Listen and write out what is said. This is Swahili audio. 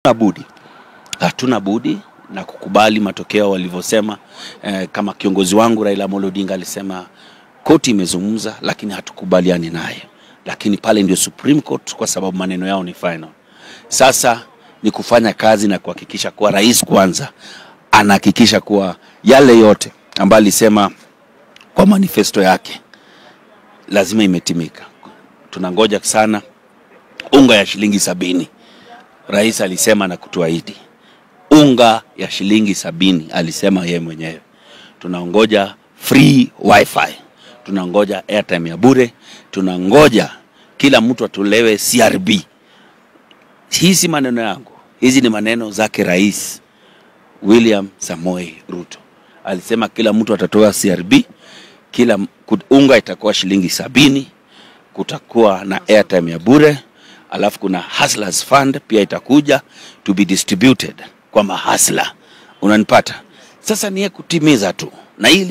Hatuna budi, hatuna budi na kukubali matokeo walivyosema. Eh, kama kiongozi wangu Raila Amolo Odinga alisema koti imezungumza, lakini hatukubaliani naye, lakini pale ndio Supreme Court, kwa sababu maneno yao ni final. Sasa ni kufanya kazi na kuhakikisha kuwa rais kwanza anahakikisha kuwa yale yote ambayo alisema kwa manifesto yake lazima imetimika. Tunangoja sana unga ya shilingi sabini rais alisema na kutuahidi unga ya shilingi sabini alisema yeye mwenyewe. Tunangoja free wifi, tunangoja airtime ya bure, tunangoja kila mtu atolewe CRB. Hii si maneno yangu, hizi ni maneno zake Rais William Samoei Ruto. Alisema kila mtu atatoa CRB, kila unga itakuwa shilingi sabini, kutakuwa na airtime ya bure alafu kuna Hustlers Fund pia itakuja to be distributed kwa mahasla. Unanipata? Sasa ni kutimiza tu na hili